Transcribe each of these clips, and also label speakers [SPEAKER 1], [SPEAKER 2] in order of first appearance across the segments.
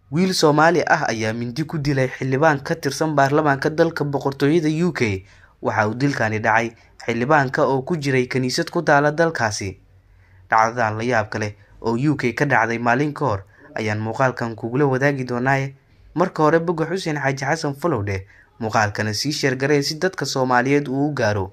[SPEAKER 1] wiil Soomaali ah ayaa mindi ku dilay xildhibaan ka tirsan baarlamaanka dalka boqortooyada UK waxa uu dilkani dhacay xildhibaanka oo ku jiray kaniisad ku taala dalkaasi dhacdadan la yaabka leh oo UK ka dhacday maalin ka hor ayaan muuqaalkan kugula wadaagi doonaaye marka hore boga xuseen xaaji xasan falowdhe muuqaalkana sii sheergareen si dadka soomaaliyeed uu u gaaro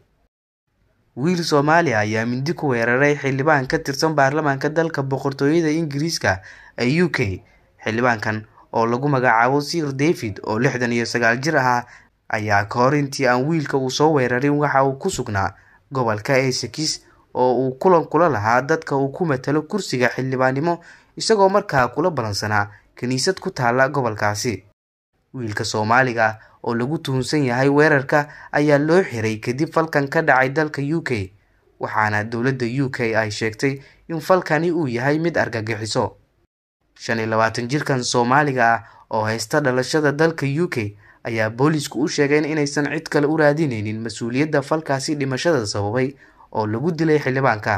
[SPEAKER 1] wiil soomaali ah ayaa mindi ku weeraray xildhibaan ka tirsan baarlamaanka dalka boqortooyada ingiriiska ee u k xildhibaankan oo lagu magacaabo sir david oo lixdan iyo sagaal jir ahaa ayaa ka hor intii aan wiilka uu soo weerarin waxa uu ku sugnaa gobolka essex oo uu kulan kula lahaa dadka uu ku matalo kursiga xildhibaannimo isagoo markaa kula ballansanaa kiniisad ku taala gobolkaasi wiilka soomaaliga ah oo lagu tuhunsan yahay weerarka ayaa loo xiray kadib falkan ka dhacay dalka u k waxaana dowladda u k ay sheegtay in falkani uu yahay mid argagixiso shan iyo labaatan jirkan soomaaliga ah oo haysta dhalashada dalka u k ayaa boolisku u sheegeen inaysan cid kale u raadineynin mas-uuliyadda falkaasi dhimashada sababay oo lagu dilay xildhibaanka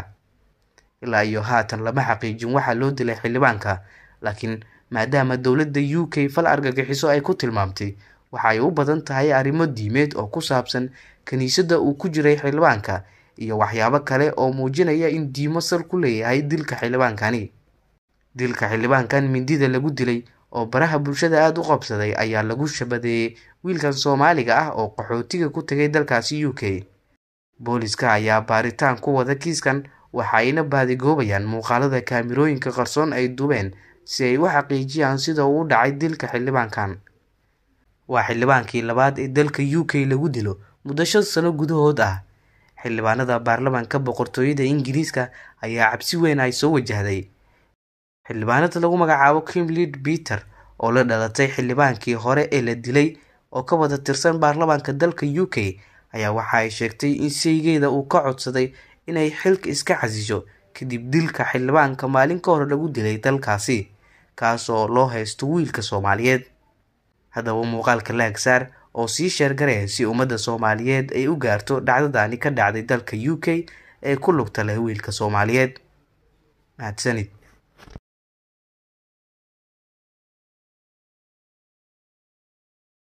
[SPEAKER 1] ilaa iyo haatan lama xaqiijin waxaa loo dilay xildhibaanka laakiin maadaama dowladda u k fal argagixiso ay ku tilmaamtay waxaay u badan tahay arrimo diimeed oo ku saabsan kiniisadda uu ku jiray xildhibaanka iyo waxyaabo kale oo muujinaya in diimo sal ku leeyahay dilka xildhibaankani dilka xildhibaankan mindida lagu dilay oo baraha bulshada aada u qabsaday ayaa lagu shabadeeyey wiilkan soomaaliga ah oo qaxootiga ku tagay dalkaasi u k booliska ayaa baaritaan ku wada kiiskan waxayna baadigoobayaan muuqaalada kaamirooyinka qarsoon ay dubeen si ay u xaqiijiyaan sida uu u dhacay dilka xildhibaankan waa xildhibaankii labaad ee dalka u k lagu dilo muddo shan sano gudahood ah xildhibaanada baarlamaanka boqortooyada ingiriiska ayaa cabsi weyn ay soo wajahday xildhibaanada lagu magacaabo kimlid peter oo la dhalatay xildhibaankii hore ee la dilay oo ka wada tirsan baarlamaanka dalka u k ayaa waxa ay sheegtay in sheygeeda uu ka codsaday inay xilka iska xasisho kadib dilka xildhibaanka maalin ka hor lagu dilay dalkaasi kaas oo loo haysto wiilka soomaaliyeed haddaba muuqaalka laagsaar oo sii sheergaree si ummadda soomaaliyeed ay u gaarto dhacdadani ka dhacday dalka u k ee ku lugta leh wiilka soomaaliyeed mahadsanid